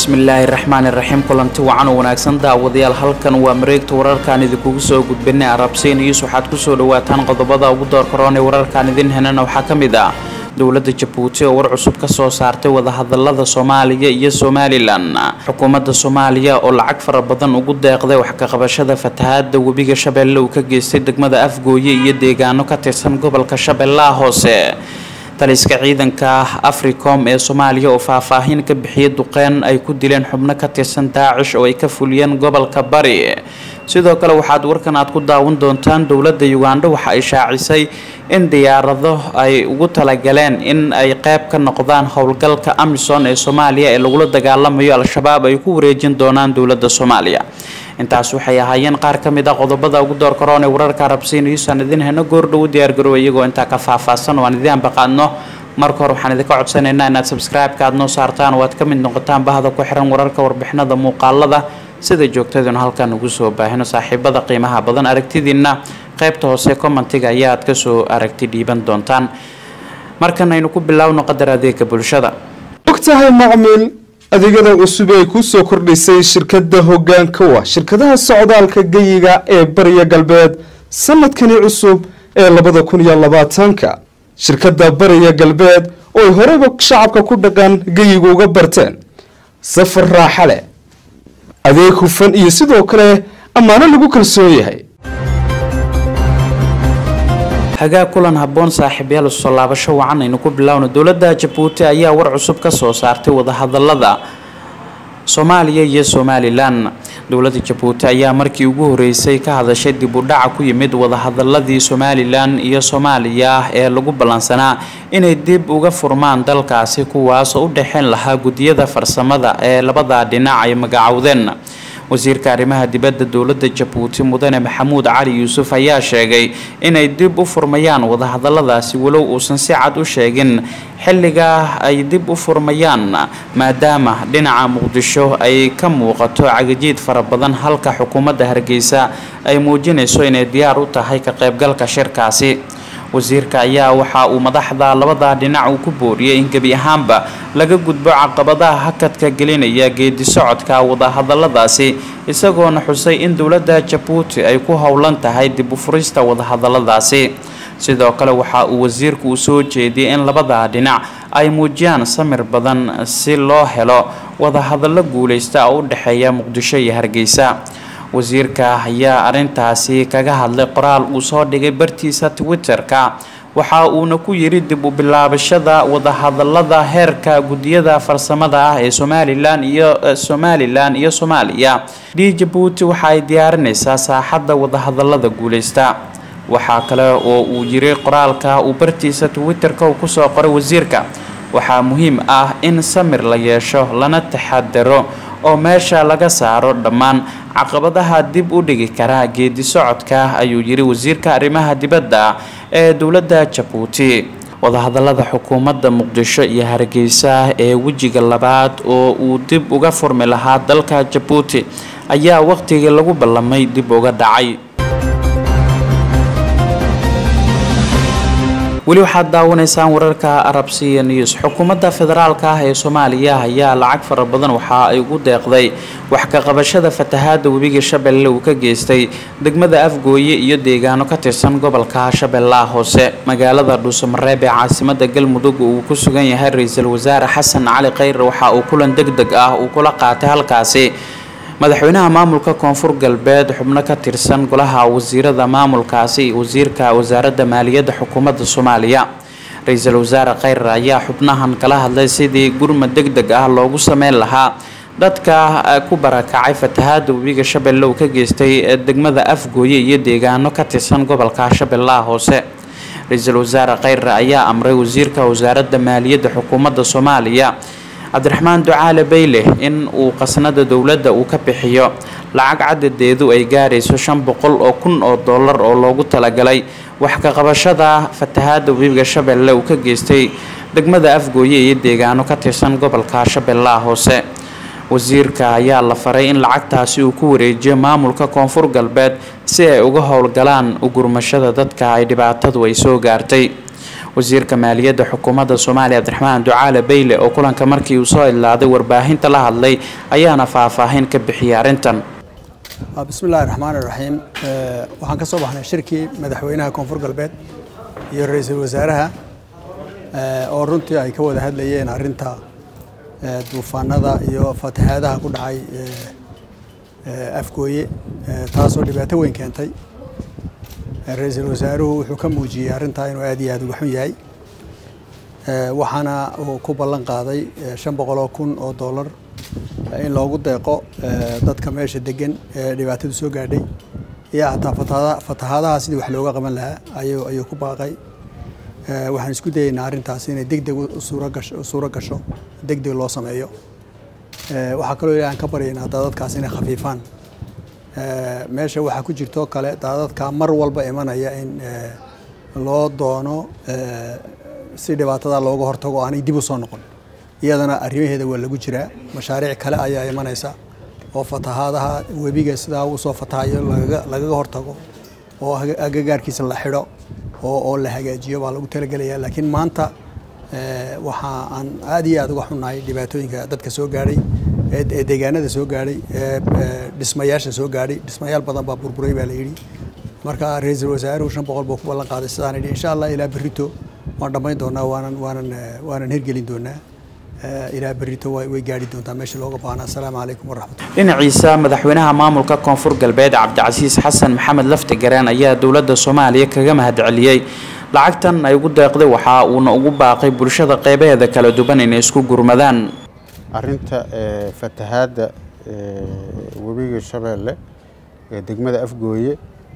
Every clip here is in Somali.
bismillaahi raxmaani raxiim kulanti wacan oo wanaagsan daawadayaal halkan waa mareegta wararkaan idinkugu soo gudbinay arabsiin iis waxaad kusoo dhawaataan qodobada ugu doorkaroon ee wararkaan idin henana waxaa ka mid ah dowladda jabuuti oo war cusub ka soo saartay wadahadalada soomaaliya iyo somalilan xukuumadda soomaaliya oo lacag fara badan ugu deeqday wax kaqabashada fatahaada webiga shabeelle uu ka geystay degmada afgooye iyo deegaano ka tirsan gobolka shabeellaha hoose taliska ciidanka africom ee soomaaliya oo faahfaahin ka bixiyay duqeyn ay ku dileen xubno ka tirsan daacish oo ay ka fuliyeen gobolka bari sidoo kale waxaad warkan aad ku daawan doontaan dowladda ugandha waxa ay shaacisay in diyaarado ay ugu talagaleen in ay qeyb ka noqdaan howlgalka amisom ee soomaaliya ee lagula dagaalamayo al-shabaab ay ku wareejin doonaan dowladda soomaaliya intaas waxay ahaayeen qaar ka mid a qodobada ugu door karoon ee wararka arabsiinayuusaan idin heno goordhow diyaargarow iyagoo intaa ka faahfaahsan oo aan idin ambaqaadno marka hore waxaan idinka codsanaynaa inaad subscribe-ka aad noo saartaan oo aad ka mid noqotaan bahda ku xiran wararka warbixinada muuqaalada sida joogtaduna halkan ugu soo baahino saaxiibada qiimaha badan aragtidiina qaybta hoose commentiga ayaa aad kasoo aragti dhiiban doontaan markan aynu ku bilaawno qadar adeega bulshada ogtahay macmiil adeegyada cusub ay ku soo kordhisay shirkadda hogaankowa shirkadaha socdaalka geyiga ee bariya galbeed sanadkani cusub ee labada kun iyo labaatanka shirkadda bariya galbeed oo ay horeyba shacabka ku dhaqan geyiga uga barteen safar raaxa leh adeeg hufan iyo sidoo kale ammaano lagu kalsoon yahay hagaa kulan habboon saaxiibyaal soo laabasho wacan aynu ku bilaawno dowladda jabuuti ayaa war cusub ka soo saartay wadahadalada soomaaliya iyo somalilan dowladda jabuuti ayaa markii ugu horeysay ka hadashay dib u dhaca ku yimid wadahadaladii somalilan iyo soomaaliya ee lagu ballansanaa inay dib uga furmaan dalkaasi kuwaasoo u dhexeyn lahaa guddiyada farsamada ee labada dhinac ay magacowdeen wasiirka arrimaha dibadda dowladda jabuuti mudane maxamuud cali yuusuf ayaa sheegay inay dib u furmayaan wadahadaladaasi walow uusan si cad u sheegin xilliga ay dib u furmayaan maadaama dhinaca muqdisho ay ka muuqato cagajiid fara badan halka xukuumadda hargeysa ay muujinayso inay diyaar u tahay ka qaybgalka shirkaasi wasiirka ayaa waxa uu madaxda labada dhinac uu ku booriyay in gebi ahaanba laga gudbo caqabadaha hakadka gelinaya geedi socodka wadahadaladaasi isagoona xusay in dowladda jabuuti ay ku howlan tahay dib u furista wadahadaladaasi sidoo kale waxa uu wasiirku u soo jeediyay in labada dhinac ay muujiyaan samir badan si loo helo wadahadallo guuleysta oo u dhexeeya muqdisho iyo hargeysa wasiirka ayaa arintaasi kaga hadlay qoraal uu soo dhigay bartiisa twitter-ka waxa uuna ku yiri dib u bilaabashada wadahadalada heerka guddiyada farsamada ah ee somalilan iyo somalilan iyo soomaaliya d jabuuti waxa ay diyaarinaysaa saaxadda wadahadalada guuleysta waxaa kale oo uu yiri qoraalka uu bartiisa twitter-ka uu kusoo qoray wasiirka waxaa muhiim ah in samir la yeesho lana taxadaro oo meesha laga saaro dhammaan caqabadaha dib u dhigi kara geedi socodka ayuu yiri wasiirka arrimaha dibadda ee dowladda jabuuti wadahadalada xukuumadda muqdisho iyo hargeysa ee wejiga labaad oo uu dib uga furmi lahaa dalka jabuuti ayaa waqtigii lagu ballamay dib uga dhacay weli waxaad daawanaysaan wararka arabsiya news xukuumadda federaalka ah ee soomaaliya ayaa lacag fara badan waxa ay ugu deeqday wax ka qabashada fatahaada webiga shabeelle uu ka geystay degmada afgooye iyo deegaano ka tirsan gobolka shabeellaha hoose magaalada dhuusamareeb ee caasimada galmudug uu ku sugan yahay ra-iisul wasaare xasan cali khayre waxa uu kulan deg deg ah uu kula qaatay halkaasi madaxweynaha maamulka koonfur galbeed xubno ka tirsan golaha wasiirada maamulkaasi wasiirka wasaaradda maaliyadda xukuumadda soomaaliya ra-iisul wasaare khayre ayaa xubnahan kala hadlay sidii gurmad deg deg ah loogu sameyn lahaa dadka ku barakacay fatahaada webiga shabeelle uu ka geystay degmada afgooye iyo deegaano ka tirsan gobolka shabeellaha hoose ra-iisul wasaare khayre ayaa amray wasiirka wasaaradda maaliyadda xukuumadda soomaaliya cabdiraxmaan ducaale bayle in uu qasnada dowladda uu ka bixiyo lacag cadadeedu ay gaarayso shan boqol oo kun oo dollar oo loogu talagalay wax ka qabashada fatahaada webiga shabeelle uu ka geystay degmada afgooye iyo deegaano ka tirsan gobolka shabeellaha hoose wasiirka ayaa la faray in lacagtaasi uu ku wareejiyo maamulka koonfur galbeed si ay uga howlgalaan ugurmashada dadka ay dhibaatadu ay soo gaartay wasiirka maaliyadda xukuumadda soomaaliya cabdiraxmaan ducaale beyle oo kulanka markii uu soo idlaaday warbaahinta la hadlay ayaana faahfaahin ka bixiyay arrintan bismillahi raxmaan iraxiim waxaan ka soo baxnay shirkii madaxweynaha koonfur galbeed iyo ra-iisul wasaaraha oo runtii ay ka wada hadlayeen arrinta duufaanada iyo fatahaadaha ku dhacay afgooye taasoo dhibaato weyn keentay ra-iisul wasaaruhu wuxuu ka muujiyey arrintaa inuu aad iyo aad uga xun yahay waxaana uu ku ballan qaaday shan boqoloo kun oo dollar in loogu deeqo dadka meesha degan ee dhibaatadu soo gaadhay iyo hataa fatahaadaha sidii wax looga qaban lahaa ayuu ku baaqay waxaan isku dayeynaa arrintaas inay deg deg suuro gasho deg deg loo sameeyo waxaa kaloo ilahi aan ka baryaynaa daadadkaas inay khafiifaan meesha waxaa ku jirtoo kale daadadka mar walba imanaya in loo doono si dhibaatada looga hortago aanay dib u soo noqon iyadana arrimaheeda waa lagu jiraa mashaariic kale ayaa imanaysa oo fatahaadaha webiga sidaa uu soo fatahayo lagaga hortago oo agagaarkiisa la xidho oo la hagaajiyo baa lagu talagelaya laakiin maanta waxa aan aad iyo aad uga xunnahay dhibaatooyinka dadka soo gaadhay ee deegaanada soo gaadhay ee dhismayaasha soo gaadhay dhismayaal badan baa burburay baa la yidhi marka ra-iisul wasaaruhu shan boqol buu ku ballan qaaday sidaan yidhi insha allah ilaa berrito waan dhammayn doonaa waanan waanan waanan hirgelin doonaa ilaa berrito way gaadhi doontaa meesha looga baahna assalaamu calaykum waraxmatullah dhinaciisa madaxweynaha maamulka koonfur galbeed cabdicasiis xasan maxamed lafti gareen ayaa dowladda soomaaliya kaga mahadceliyey lacagtan ay ugu deeqday waxa uuna ugu baaqay bulshada qeybaheeda kala duwan inay isku gurmadaan arrinta fatahaadda webiga shabeelle ee degmada afgooye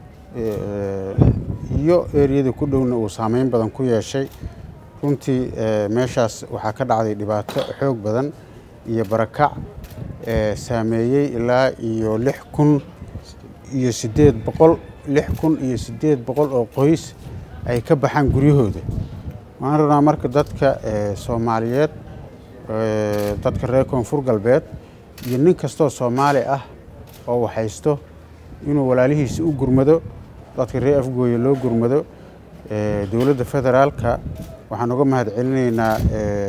iyo eriyada ku dhowna uu saameyn badan ku yeeshay runtii meeshaas waxaa ka dhacday dhibaato xoog badan iyo barakac saameeyey ilaa iyo lix kun iyo siddeed boqol lix kun iyo siddeed boqol oo qoys ay ka baxaan guryahooda waxaan rabnaa marka dadka soomaaliyeed dadka reer koonfur galbeed iyo nin kastoo soomaali ah oo waxaysto inuu walaalihiisa u gurmado dadka reer afgooye loo gurmado dowladda federaalka waxaan uga mahad celinaynaa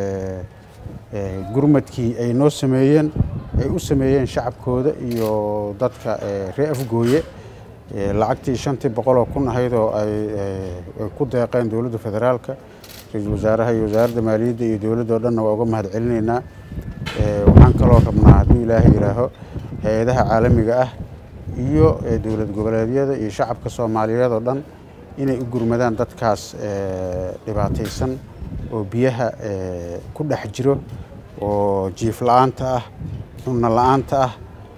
gurmadkii ay noo sameeyeen ay u sameeyeen shacabkooda iyo dadka reer afgooye lacagtii shantii boqoloo kun ahayd oo ay ku deeqeen dowladda federaalka ra-iisul wasaaraha iyo wasaaradda maaliyadda iyo dowladda o dhanna waa uga mahad celinaynaa waxaan kaloo rabnaa hadduu ilaahay yidhaaho hay-adaha caalamiga ah iyo dowlad goboleedyada iyo shacabka soomaaliyeed oo dhan inay u gurmadaan dadkaas dhibaataysan oo biyaha ku dhex jiro oo jiif la-aanta ah cunno la-aanta ah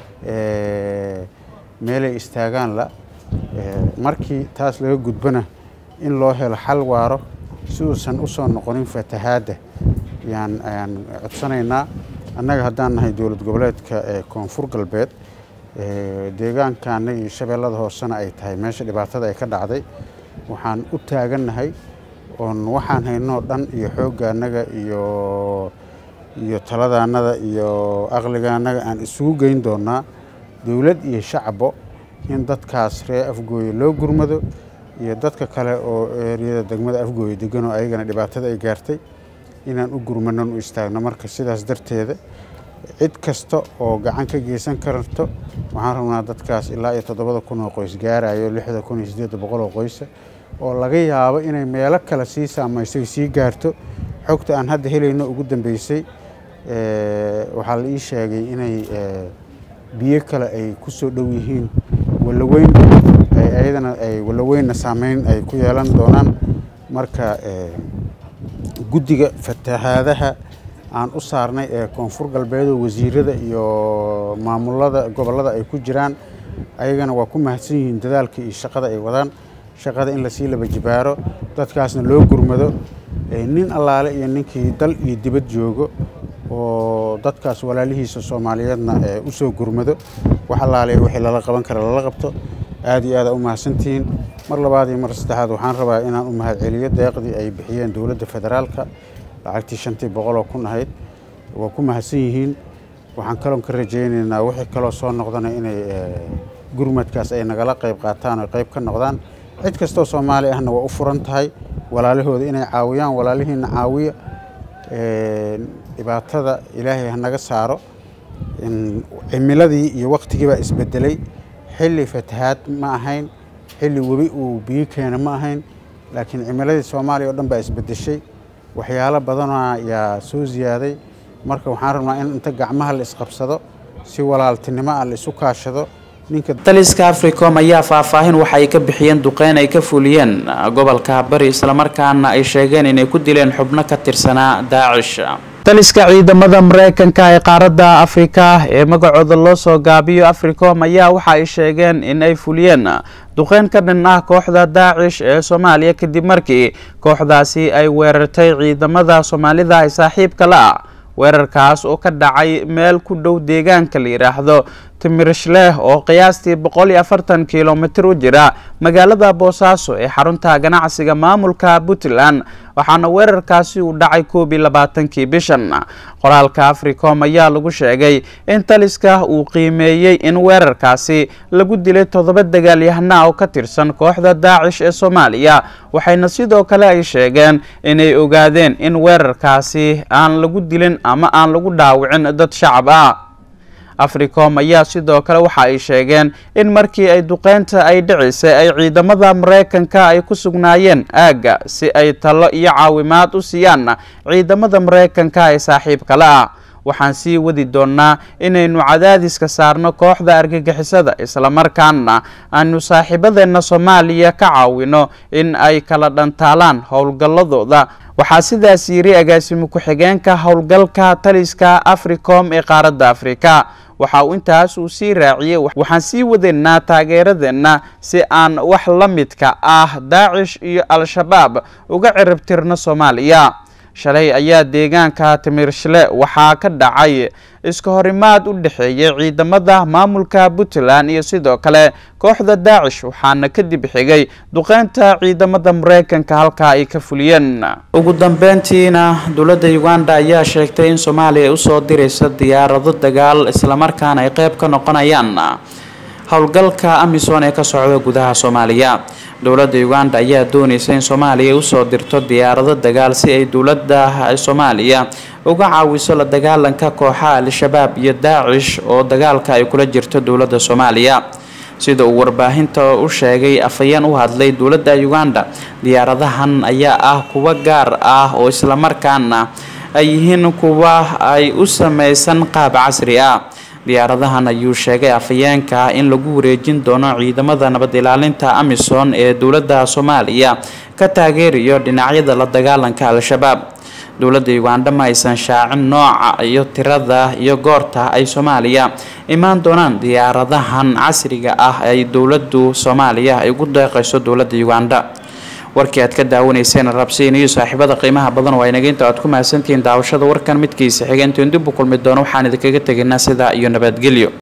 meelay istaagaan la markii taas laga gudbana in loo helo xal waaro si uusan u soo noqonin fatahaadda yaan ayaan codsanaynaa annaga haddaan nahay dowlad goboleedka ee koonfur galbeed deegaankaana iyo shabeellada hoosena ay tahay meesha dhibaatada ay ka dhacday waxaan u taagannahay oon waxaan haynoo dhan iyo xooggaannaga iyo iyo taladaannada iyo aqligaannaga aan isugu geyn doonnaa dowlad iyo shacbo in dadkaas reer afgooye loo gurmado iyo dadka kale oo eeriyada degmada afgooye deganoo ayagana dhibaatada ay gaartay inaan u gurmanon u istaagno marka sidaas darteeda cid kasta oo gacan ka geysan karto waxaan rabnaa dadkaas ilaa iyo toddobada kun oo qoys gaarayo lixda kun iyo siddeedda boqol oo qoysa oo laga yaabo inay meelo kale sii saamaysay sii gaarto xogta aan hadda helayno ugu dambeysay waxaa la ii sheegay inay biyo kale ay ku soo dhow yihiin walaweyn ayadana ay walaweynna saameyn ay ku yeelan doonaan marka guddiga fatahaadaha aan u saarnay ee koonfur galbeedoo wasiirada iyo maamulada gobollada ay ku jiraan ayagana waa ku mahadsan yihiin dadaalka iyo shaqada ay wadaan shaqada in lasii laba jibaaro dadkaasna loo gurmado nin allaale iyo ninkii dal iyo dibad joogo oo dadkaas walaalihiisa soomaaliyeedna u soo gurmado wax allaale wixii lala qaban kara lala qabto aad iyo aada u mahadsantihiin mar labaad iyo mar saddexaad waxaan rabaa inaan u mahadceliyo deeqdii ay bixiyeen dowladda federaalka lacagtii shantii boqoloo kun ahayd waa ku mahadsan yihiin waxaan kaloon ka rajaynaynaa wixii kaloo soo noqdana inay gurmadkaas ay nagala qayb qaataan oo qayb ka noqdaan cid kastoo soomaali ahna waa u furan tahay walaalahooda inay caawiyaan walaalihiina caawiya dhibaatada ilaahay hanaga saaro cimiladii iyo waktigii baa isbedelay xilli fatahaad ma ahayn xilli webi uu biyo keena ma ahayn laakiin cimiladii soomaaliya oo dhan baa isbedeshay waxyaalo badana yaa soo ziyaaday marka waxaan rabnaa in inta gacmaha la isqabsado si walaaltinimo ah la isu kaashado taliska africom ayaa faahfaahin waxa ay ka bixiyeen duqeyn ay ka fuliyeen gobolka bari islamarkaana ay sheegeen inay ku dileen xubno ka tirsanaa daacish taliska ciidamada mareykanka ee qaaradda afrika ee magacooda loo soo gaabiyo africom ayaa waxa ay sheegeen in ay fuliyeen duqeyn ka dhan ah kooxda daacish ee soomaaliya kadib markii kooxdaasi ay weerartay ciidamada soomaalida ay saaxiibka la ah weerarkaas oo ka dhacay meel ku dhow deegaanka la yidhaahdo timirishleh oo qiyaastii boqol iyo afartan kilomitir u jira magaalada boosaaso ee xarunta ganacsiga maamulka puntland waxaana weerarkaasi uu dhacay koob iyo labaatankii bishan qoraalka africom ayaa lagu sheegay in taliska uu qiimeeyey in weerarkaasi lagu dilay toddoba dagaalyahana oo ka tirsan kooxda daacish ee soomaaliya waxayna sidoo kale ay sheegeen inay ogaadeen in weerarkaasi aan lagu dilin ama aan lagu dhaawicin dad shacab ah africom ayaa sidoo kale waxa ay sheegeen in markii ay duqeynta ay dhicisay ay ciidamada mareykanka ay ku sugnaayeen aagga si ay talo iyo caawimaad u siiyaan ciidamada mareykanka ee saaxiibkale ah waxaan sii wadi doonnaa inaynu cadaadiska saarno kooxda argagixisada islamarkaana aanu saaxiibadeenna soomaaliya ka caawino in ay kala dhantaalaan howlgalladooda waxaa sidaas yiri agaasimo ku-xigeenka howlgalka taliska africom ee qaaradda afrika waxa uu intaas uu sii raaciyey waxaan sii wadaynaa taageeradeenna si aan wax la midka ah daacish iyo al-shabaab uga ciribtirno soomaaliya shalay ayaa deegaanka timirshle waxaa ka dhacay iska horimaad u dhexeeyay ciidamada maamulka puntland iyo sidoo kale kooxda daacish waxaana kadib xigay duqeynta ciidamada mareykanka halkaa ay ka fuliyeen ugu dambeyntiina dowladda uganda ayaa sheegtay in soomaaliya ay usoo diraysa diyaarado dagaal islamarkaana ay qeyb ka noqonayaan howlgalka amisom ee ka socda gudaha soomaaliya dowladda uganda ayaa doonaysa in soomaaliya usoo dirto diyaarado dagaal si ay dowladda soomaaliya uga caawiso la dagaalanka kooxaha al-shabaab iyo daacish oo dagaalka ay kula jirto dowladda soomaaliya sida uu warbaahinta u sheegay afhayeen u hadlay dowladda uganda diyaaradahan ayaa ah kuwa gaar ah oo islamarkaana ay yihiin kuwa ay u sameysan qaab casri ah diyaaradahan ayuu sheegay afhayeenka in lagu wareejin doono ciidamada nabad ilaalinta amisom ee dowladda soomaaliya ka taageerayo dhinacyada la dagaalanka al-shabaab dowladda uganda ma aysan shaacin nooca iyo tirada iyo goorta ay soomaaliya imaan doonaan diyaaradahan casriga ah ay dowladdu soomaaliya ay ugu deeqayso dowladda uganda warkii aad ka daawanayseen rabsiin iyo saaxiibada qiimaha badan waa inaga inta aad ku mahadsantihiin daawashada warkan midkiisa xigeentiin dib u kulmi doono waxaan idinkaga tegaynaa sidaa iyo nabadgelyo